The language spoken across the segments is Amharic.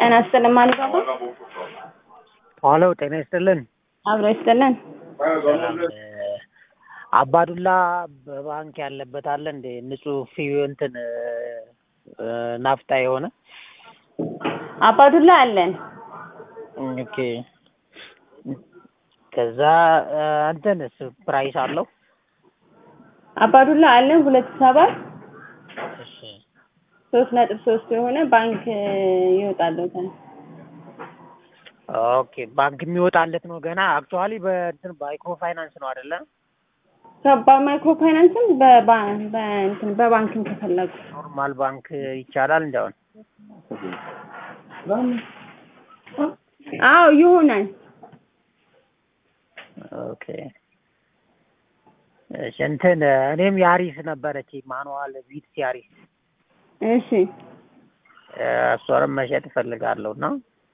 ጤና ይስጥልን ማለት ነው። ሄሎ ጤና ይስጥልን። አብሮ ይስጥልን። ሰላም አባዱላ በባንክ ያለበት አለ እንዴ? ንጹህ ፊ እንትን ናፍጣ የሆነ አባዱላ አለን። ኦኬ። ከዛ እንትንስ ፕራይስ አለው? አባዱላ አለን ሁለት ሰባት እሺ ሶስት ነጥብ ሶስት የሆነ ባንክ ይወጣለታል። ኦኬ ባንክ የሚወጣለት ነው ገና። አክቹዋሊ በእንትን ማይክሮ ፋይናንስ ነው አይደለ? በማይክሮ ፋይናንስም በባ- በእንትን በባንክም ከፈለጉ ኖርማል ባንክ ይቻላል እንዲያውን አዎ ይሆናል። ኦኬ እሺ እንትን እኔም ያሪስ ነበረች ማኑዋል ቪትስ ያሪስ እሺ እሷንም መሸጥ እፈልጋለሁ እና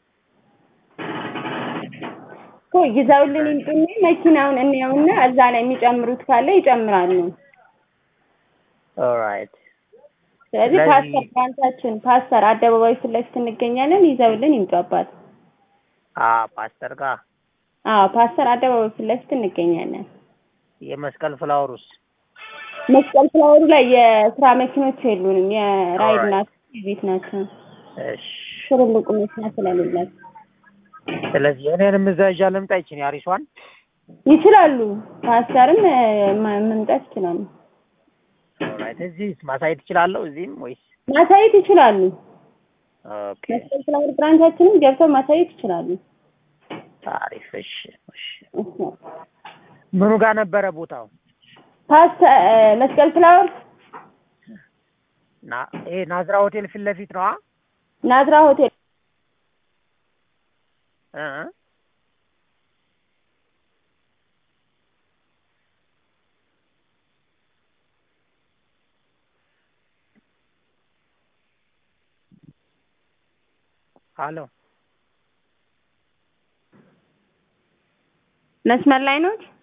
እኮ ይዘውልን ይምጡና መኪናውን እንየውና እዛ ላይ የሚጨምሩት ካለ ይጨምራሉ። ኦራይት ስለዚህ ስለዚህ- ፓስተር ብራንቻችን ፓስተር አደባባይ ፊት ለፊት እንገኛለን። ይዘውልን ይምጡ አባት። አ ፓስተር ጋር አዎ ፓስተር አደባባይ ፊት ለፊት እንገኛለን። የመስቀል ፍላወሩስ መስቀል ፍላወሩ ላይ የስራ መኪኖች የሉንም። የራይድ Alright. ናቸው፣ የቤት ናቸው። እሺ ትልልቁ መኪና ስለሌላቸው ስለዚህ እኔንም እዛ ይዣ ልምጣ ይችን ያሪሷን ይችላሉ። ፓስተርም እ፣ ማ- መምጣት ይችላሉ። ኦራይት እዚህ ማሳየት እችላለሁ እዚህም ወይስ ማሳየት ይችላሉ። ኦኬ መስቀል ፍላወር ብራንቻችንም ገብተው ማሳየት ይችላሉ። አሪፍ እሺ እሺ እሺ። ምኑ ጋር ነበረ ቦታው ፓስተር እ፣ መስቀል ፍላወር ና ይሄ ናዝራ ሆቴል ፊት ለፊት ነዋ ናዝራ ሆቴል እ ሀሎ መስመር ላይ ነው።